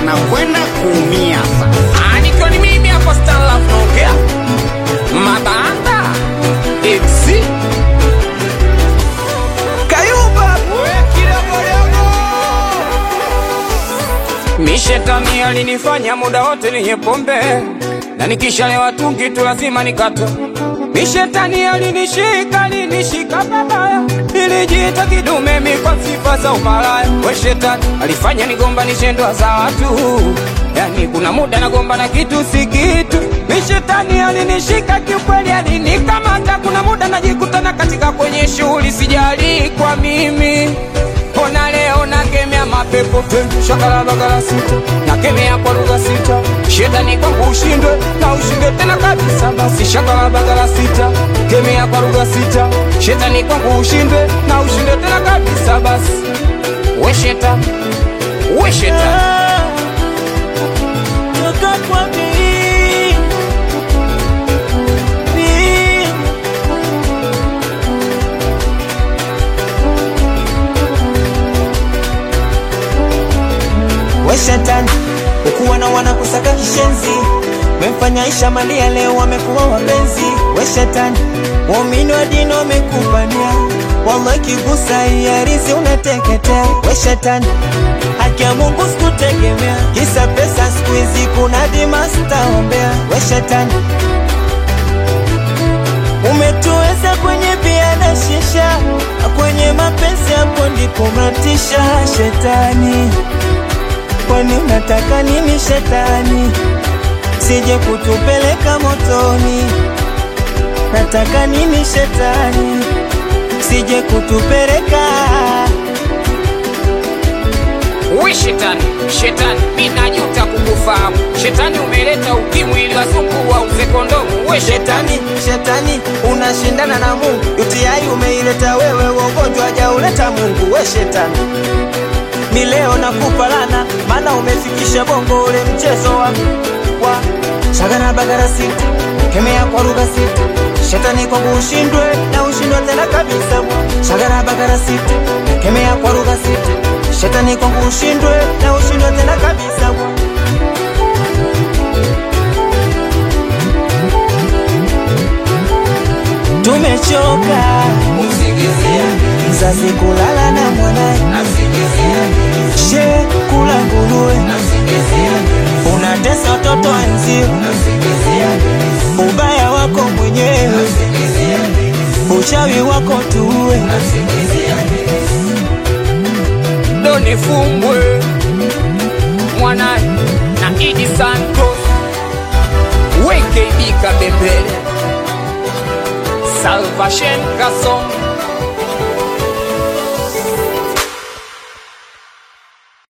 anakwenda kuumia sasa. Ah, nikiwa ni mimi hapa Stanlaf naongea mabanda Ipsi Kayumba Mishetani alinifanya muda wote ninywe pombe na nikishalewa tungi tu lazima nikate. Mishetani alinishika alinishika babaya, nilijiita kidume mi kwa sifa za umalaya. We shetani alifanya nigombanishe ndoa za watu, yani kuna muda nagomba na kitu si kitu. Mishetani alinishika kiukweli, alinikamata. Kuna muda najikutana katika kwenye shughuli, sijali kwa mimi Ona leo nakemea mapepo te shakala bagala sita nakemea kwa lugha sita shetani kwangu ushindwe na ushindwe tena kabisa basi shakala bagala sita kemea kwa lugha sita shetani kwangu ushindwe na ushindwe tena kabisa basi we shetani we shetani Toka kwa mimi. Mimi. We shetani, ukuwa na wana kusaka kishenzi, memfanya Aisha Malia leo wamekuwa wapenzi. We shetani, waumini wa dini wamekupania, wallahi kigusa iarizi unateketea. We shetani, haki ya Mungu sikutegemea, kisa pesa siku hizi kuna dimasta ombea. We shetani, umetuweza kwenye bia na shisha, kwenye mapenzi hapo ndipo mnatisha. Shetani, kwani unataka nini shetani? Sije kutupeleka motoni. Nataka nini shetani? Sije kutupeleka we shetani shetani minajuta kukufahamu shetani umeleta ukimwi ili wazungu wauze kondomu we shetani shetani, shetani unashindana na Mungu. UTI umeileta wewe, ugonjwa hajauleta Mungu. We shetani, mi leo nakupa lana, maana umefikisha bongo ule mchezo wa wa shagana bagara sita, kemea kwa lugha sita. Shetani kwangu ushindwe na ushindwe tena kabisa. Shagana bagara sita, kemea kwa lugha sita. Shetani kwangu ushindwe na ushindwe tena kabisa. Tumechoka mzazi kulala na mwanae, she kula nguruwe, unatesa watoto wenzio, ubaya wako mwenyewe, uchawi wako tuue. Doni Fumbwe mwanaye na Idi Santos WKB Kabembele Salvation Kasongo